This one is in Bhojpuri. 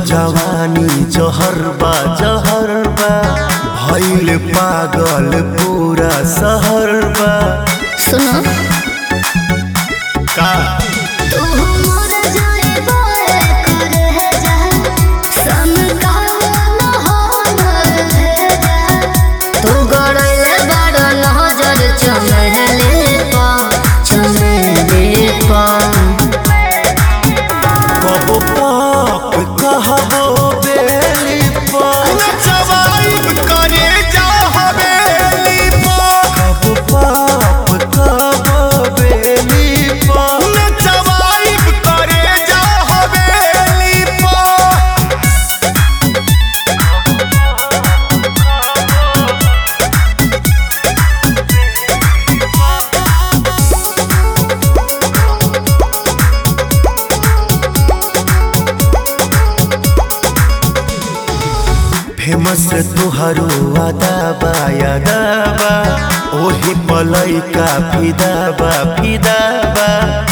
जवानी जहर बा जहर बा भइल पागल पूरा शहर बा सुनो का तू मोर जाइबो कर है जा सम कहल न हो है जा तू गड़ले बड़ नजर चमहले पा चमहले पा कबो पाप कहबो बेली पर जवाब करे जा हवेली पर कबो पाप कहबो बेली पर जवाब करे जा हवेली पर फेमस तुहरो अदाबा यादाबा ओही पलैका फिदाबा फिदाबा